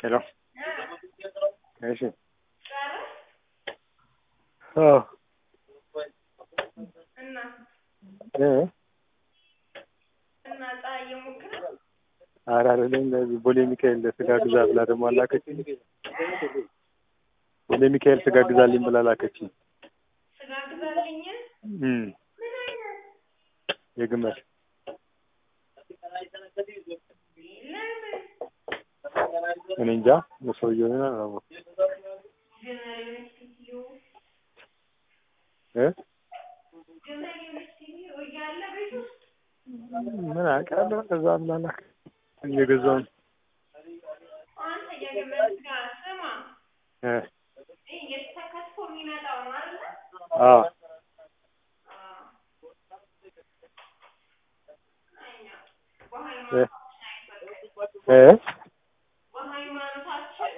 ሄሎ እሺ አዎ እና እ እና ፀሐይ እየሞከረ ኧረ አይደለም እንደዚህ ቦሌ ሚካኤል ስጋ ግዛ ብላ ደግሞ አላከችኝ። ቦሌ ሚካኤል ስጋ ግዛልኝ ብላ ላከችኝ። ስጋ ግዛልኝ። እም ምን አይነት የግመል ለምን እኔ እንጃ የሰውየውን አላወኩም ግመል የሆነች ሴትዮ እ ግመል የሆነች ሴትዮ እያለ ቤት ውስጥ ምን አውቃለሁ ከዛ ብላ ላከችኝ። እየገዛሁ ነው አንተ የግመል ስጋ ስማ እ ይሄ የተከትፎ የሚመጣው ነው አይደለ? አዎ አዎ። አይኛ እ በሃይማኖታችን አይፈቀድም። እ በሃይማኖታችን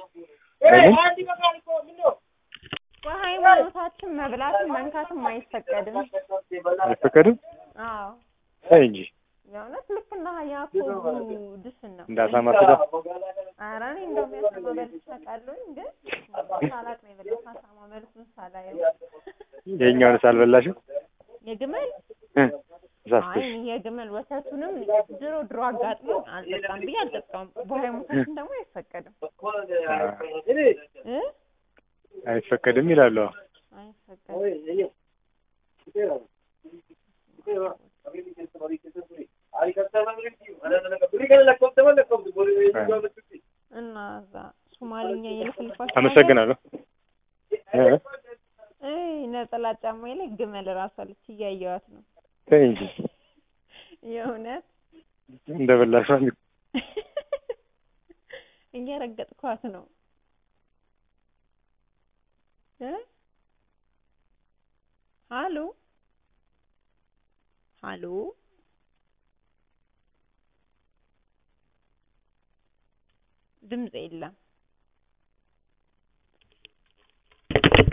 ምን በሃይማኖታችን መብላትም መንካትም አይፈቀድም። አይፈቀድም? አዎ ተይ እንጂ የእውነት ልክ እንደ ያዕቆብ ድስን ነው። እንዳሳማ ስጋ ኧረ እኔ እንደውም ያሳማ በልቼ አውቃለሁኝ፣ ግን ሳላቅ ነው የበላሁት። አሳማ መልኩን ሳላየው የእኛውንስ አልበላሽም? የግመል እ አይ ተሳስተሽ እኔ የግመል ወተቱንም ድሮ ድሮ አጋጥሞኝ አልጠጣም ብዬ አልጠጣም። በሃይማኖታችን ደግሞ አይፈቀድም እ አይፈቀድም ይላሉ። አይፈቀድም። እና እዛ ሶማሊኛ እየለፈልፋችሁ አመሰግናለሁ። እ እ ነጠላ ጫማዬ ላይ ግመል እራሷ አለች እያየኋት ነው። ተይ እንጂ የእውነት እንደበላሽ እየረገጥኳት ነው እ ሀሎ ሀሎ ድምፅ የለም